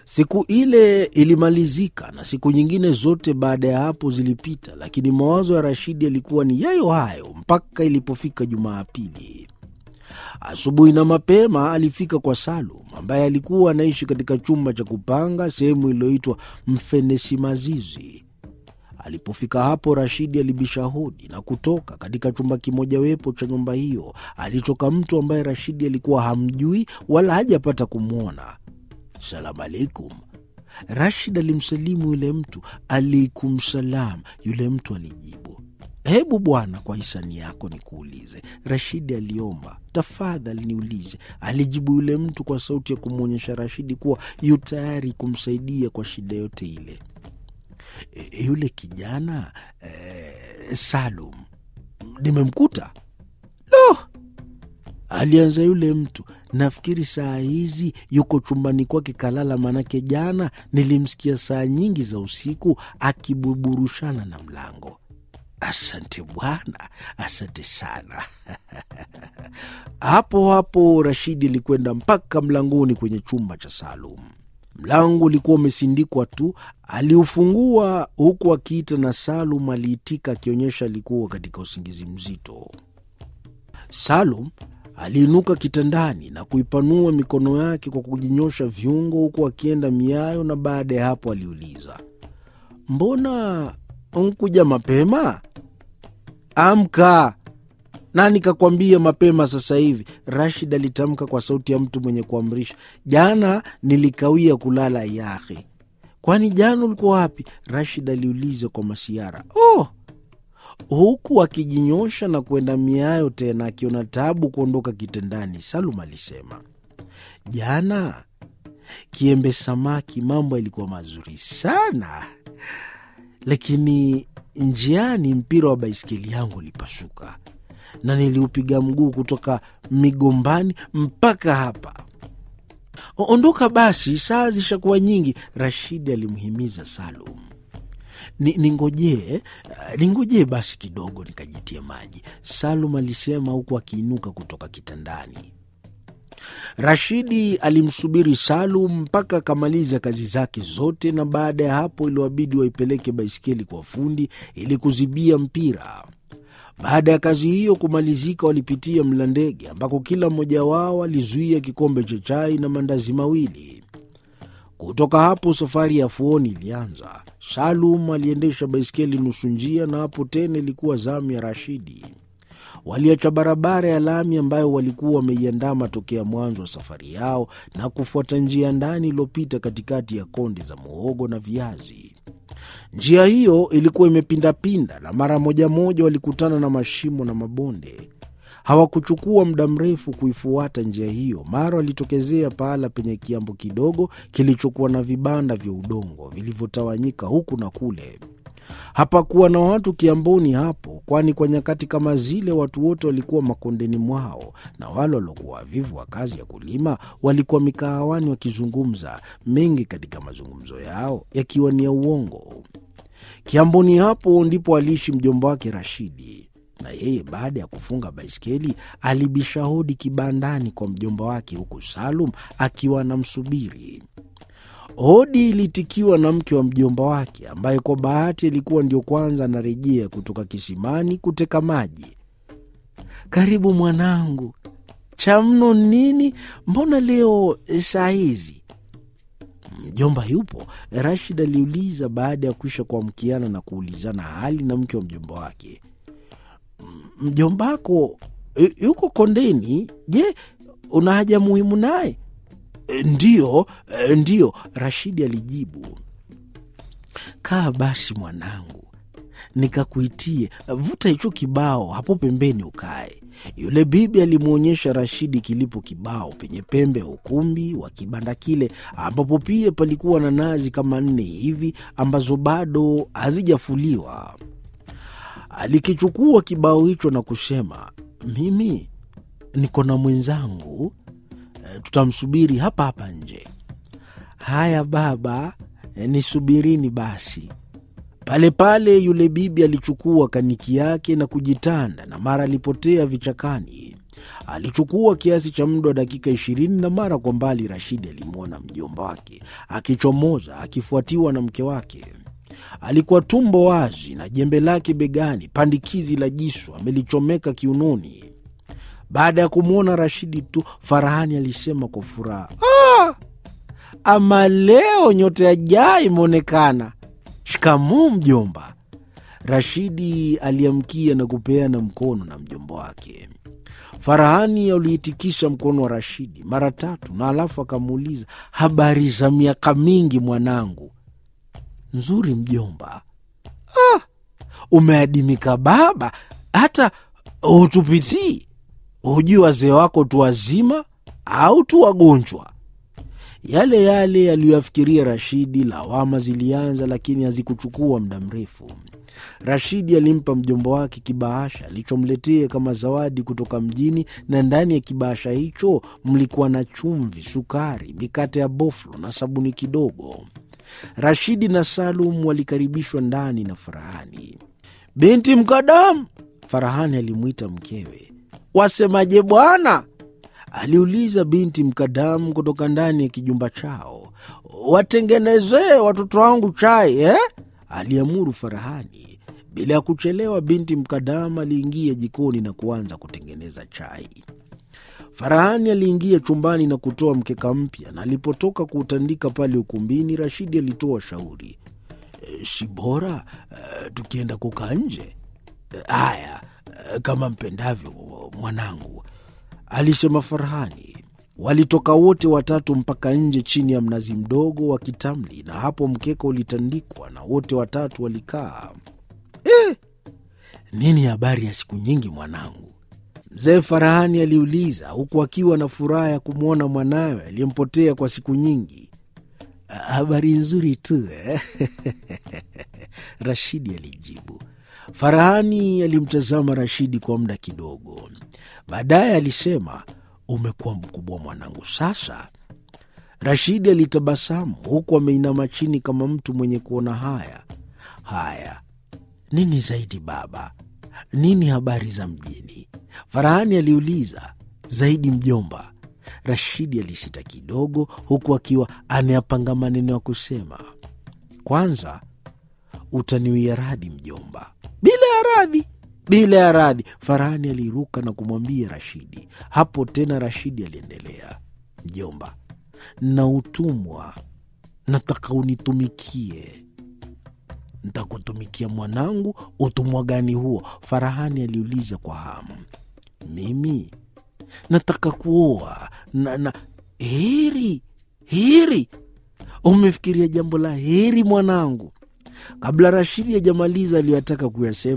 Siku ile ilimalizika na siku nyingine zote baada ya hapo zilipita, lakini mawazo ya Rashidi yalikuwa ni yayo hayo mpaka ilipofika Jumapili. Asubuhi na mapema alifika kwa Salum ambaye alikuwa anaishi katika chumba cha kupanga sehemu iliyoitwa Mfenesi Mazizi. Alipofika hapo, Rashidi alibisha hodi na kutoka katika chumba kimojawapo cha nyumba hiyo. Alitoka mtu ambaye Rashidi alikuwa hamjui wala hajapata kumwona. Salamu alaikum. Rashid alimsalimu yule mtu. Alaikum salam. Yule mtu alijibu, hebu bwana, kwa hisani yako nikuulize. Rashidi aliomba, tafadhali niulize. Alijibu yule mtu kwa sauti ya kumwonyesha Rashidi kuwa yu tayari kumsaidia kwa shida yote ile. E, yule kijana e, Salum nimemkuta. Lo, alianza yule mtu Nafikiri saa hizi yuko chumbani kwake kalala, manake jana nilimsikia saa nyingi za usiku akibuburushana na mlango. Asante bwana, asante sana. hapo hapo Rashidi alikwenda mpaka mlangoni kwenye chumba cha Salum. Mlango ulikuwa umesindikwa tu, aliufungua huku akiita, na Salum aliitika akionyesha alikuwa katika usingizi mzito. Salum aliinuka kitandani na kuipanua mikono yake kwa kujinyosha viungo huku akienda miayo, na baada ya hapo aliuliza, mbona nkuja mapema? Amka! Nani kakwambia mapema sasa hivi? Rashid alitamka kwa sauti ya mtu mwenye kuamrisha. Jana nilikawia kulala yahe. Kwani jana ulikuwa wapi? Rashid aliuliza kwa masiara. Oh, huku akijinyosha na kwenda miayo tena, akiona tabu kuondoka kitandani. Salum alisema, jana kiembe samaki, mambo yalikuwa mazuri sana, lakini njiani mpira wa baiskeli yangu ulipasuka na niliupiga mguu kutoka migombani mpaka hapa. Ondoka basi, saa zishakuwa nyingi, Rashidi alimhimiza Salum. Ningojee, ningojee basi kidogo nikajitie maji, Salum alisema huku akiinuka kutoka kitandani. Rashidi alimsubiri Salum mpaka akamaliza kazi zake zote, na baada ya hapo iliwabidi waipeleke baiskeli kwa fundi ili kuzibia mpira. Baada ya kazi hiyo kumalizika, walipitia Mlandege ambako kila mmoja wao alizuia kikombe cha chai na mandazi mawili. Kutoka hapo safari ya Fuoni ilianza. Salum aliendesha baiskeli nusu njia, na hapo tena ilikuwa zamu ya Rashidi. Waliacha barabara ya lami ambayo walikuwa wameiandama tokea mwanzo wa safari yao na kufuata njia ndani iliyopita katikati ya konde za muhogo na viazi. Njia hiyo ilikuwa imepindapinda na mara moja moja walikutana na mashimo na mabonde. Hawakuchukua muda mrefu kuifuata njia hiyo, mara walitokezea pahala penye kiambo kidogo kilichokuwa na vibanda vya udongo vilivyotawanyika huku na kule. Hapakuwa na watu kiamboni hapo, kwani kwa nyakati kama zile watu wote walikuwa makondeni mwao, na wale waliokuwa wavivu wa kazi ya kulima walikuwa mikahawani wakizungumza, mengi katika mazungumzo yao yakiwa ni ya uongo. Kiamboni hapo ndipo aliishi mjomba wake Rashidi, na yeye baada ya kufunga baiskeli alibisha hodi kibandani kwa mjomba wake, huku Salum akiwa anamsubiri. Hodi ilitikiwa na mke wa mjomba wake ambaye kwa bahati alikuwa ndio kwanza anarejea kutoka kisimani kuteka maji. Karibu mwanangu, cha mno nini? Mbona leo saa hizi? Mjomba yupo? Rashid aliuliza baada ya kuisha kuamkiana na kuulizana hali na mke wa mjomba wake. Mjombako yuko kondeni? Je, una haja muhimu naye? Ndiyo, ndiyo, Rashidi alijibu. Kaa basi mwanangu, nikakuitie. Vuta hicho kibao hapo pembeni ukae. Yule bibi alimwonyesha Rashidi kilipo kibao penye pembe ya ukumbi wa kibanda kile, ambapo pia palikuwa na nazi kama nne hivi ambazo bado hazijafuliwa. Alikichukua kibao hicho na kusema, mimi niko na mwenzangu tutamsubiri hapa hapa nje. Haya baba, nisubirini basi. Pale pale yule bibi alichukua kaniki yake na kujitanda, na mara alipotea vichakani. Alichukua kiasi cha muda wa dakika ishirini na mara kwa mbali Rashidi alimwona mjomba wake akichomoza akifuatiwa na mke wake. Alikuwa tumbo wazi na jembe lake begani, pandikizi la jisu amelichomeka kiunoni. Baada ya kumwona Rashidi tu, Farahani alisema kwa furaha, ah, ama leo nyota ya jaa imeonekana. Shikamoo mjomba. Rashidi aliamkia na kupeana mkono na mjomba wake. Farahani aliitikisha mkono wa Rashidi mara tatu na alafu akamuuliza, habari za miaka mingi mwanangu? Nzuri mjomba. Ah, umeadimika baba, hata hutupitii. Hujui wazee wako tu wazima au tu wagonjwa? Yale yale aliyoyafikiria Rashidi. Lawama zilianza, lakini hazikuchukua muda mrefu. Rashidi alimpa mjomba wake kibahasha alichomletea kama zawadi kutoka mjini, na ndani ya kibahasha hicho mlikuwa na chumvi, sukari, mikate ya boflo na sabuni kidogo. Rashidi na Salum walikaribishwa ndani na Farahani. Binti Mkadamu, Farahani alimwita mkewe. Wasemaje bwana? aliuliza binti Mkadamu kutoka ndani ya kijumba chao. Watengenezee watoto wangu chai eh? aliamuru Farahani. Bila ya kuchelewa, binti Mkadamu aliingia jikoni na kuanza kutengeneza chai. Farahani aliingia chumbani na kutoa mkeka mpya, na alipotoka kuutandika pale ukumbini, Rashidi alitoa shauri, e, si bora e, tukienda kukaa nje? Haya, e, kama mpendavyo mwanangu, alisema Farahani. Walitoka wote watatu mpaka nje chini ya mnazi mdogo wa kitamli, na hapo mkeka ulitandikwa na wote watatu walikaa. Eh, nini habari ya siku nyingi mwanangu? Mzee Farahani aliuliza huku akiwa na furaha ya kumwona mwanawe aliyempotea kwa siku nyingi. Habari nzuri tu eh? Rashidi alijibu. Farahani alimtazama Rashidi kwa muda kidogo, baadaye alisema, umekuwa mkubwa mwanangu sasa. Rashidi alitabasamu huku ameinama chini kama mtu mwenye kuona haya. Haya, nini zaidi baba? Nini habari za mjini? Farahani aliuliza. Zaidi mjomba. Rashidi alisita kidogo, huku akiwa anayapanga maneno ya kusema. Kwanza utaniwia radhi mjomba. Bila ya radhi, bila ya radhi, Farahani aliruka na kumwambia Rashidi. Hapo tena Rashidi aliendelea, mjomba, na utumwa, nataka unitumikie. Ntakutumikia mwanangu. Utumwa gani huo? Farahani aliuliza kwa hamu. Mimi nataka kuoa na, na heri heri. Umefikiria jambo la heri mwanangu? Kabla Rashidi hajamaliza aliyotaka kuyasema